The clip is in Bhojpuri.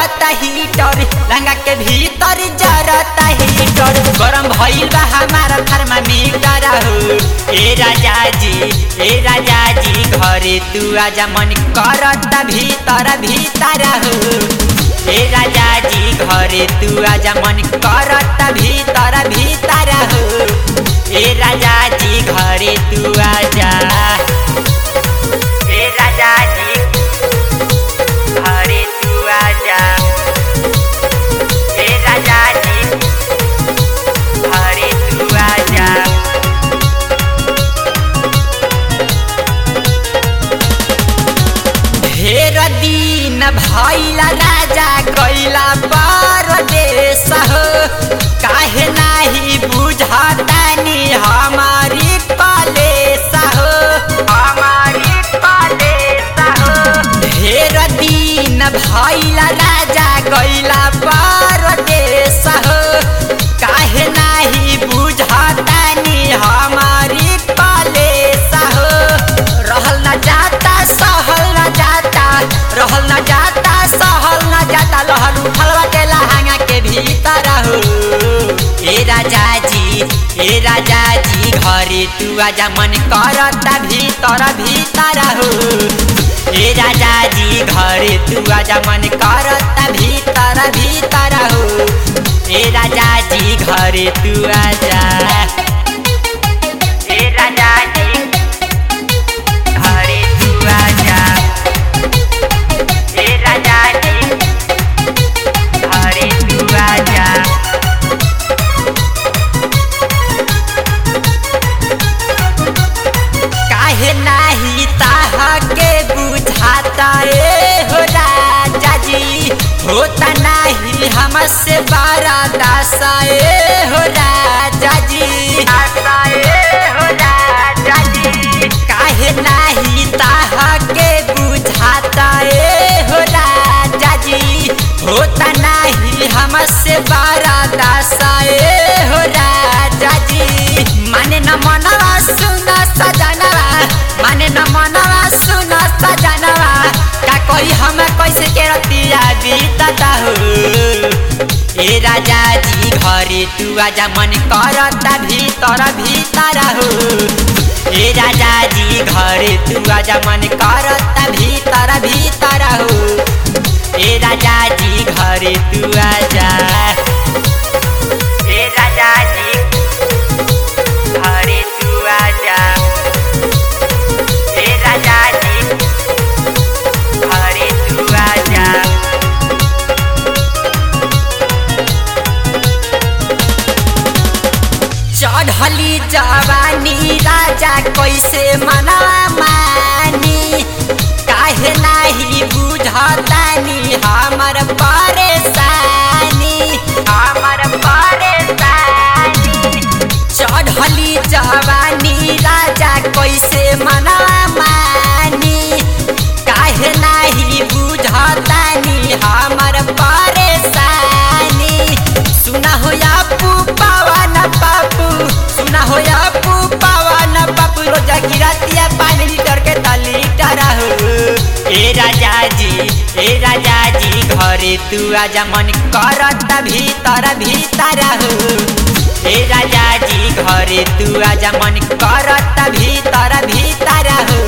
करता हीटर लंगा के भीतर जरता हीटर गरम भइल बा हमारा थर्मामीटर हो ए राजा जी ए राजा जी घरे तू आजा मन करता भीतर भीतर हो ए राजा जी घरे तू आजा मन करता भीतर भीतर हो ए राजा जी घरे तू आजा ए राजा जी घरे तू आजा ए राजा जी घरे तू आजा ढेर दिन भैला राजा कैला परदेश हो काहे नाही बुझतानी हमारी कलेश हो हमारी कलेश हो ढेर दिन भैला राजा कैला परदेश हो काहे नाही बुझतानी हमारी कलेश हो रहल न जाता सहल न जाता रहल न जाता सहल न जाता लहर उठल बाटे लहंगा के भीतर हो ए राजा जी ए राजा जी घरे तू आजा मन करता भीतर भीतर हो ए राजा जी घरे तू आजा मन करता भीतर भीतर हो ए राजा जी घरे तू आजा ए राजा जी घरे तू आजा ए राजा जी घरे तू आजा काहे नाही ताहा के बुझाता ए हो राजा जी होता नाही हमसे बारा दासा ए हो राजा जी आसा ए हो राजा जी काहे नाही ताहा के बुझाता ए हो राजा जी होता नाही हमसे बारा दासा ए हो राजा जी माने न मनवा सुना सजनवा माने न मनवा सुना सजनवा का कोई हम कैसे के रतिया बीतता हो ए राजा जी घरे तू आजा मन करता भीतर भीतर हो ए राजा जी घरे तू आजा मन करता भीतर भीतर हो ए राजा जी घरे तू आजा ए राजा जी घरे तू आजा ए राजा जी घरे तू आजा चढ़ली जवानी राजा कैसे मना मानी काहे नाही बुझतानी हमर परेशानी हमर परेशानी चढ़ली जवानी राजा कैसे मना मानी काहे नाही बुझतानी हमर परेशानी सुना हो या पवन बाबू सुना हो या पवन बाबू रोजा गिरतिया पानी लीटर के तली टरा हो ए राजा जी ए राजा जी घरे तू आजा मन करता भीतर भीतर हो ए राजा जी घरे तू आजा मन करता भीतर भीतर हो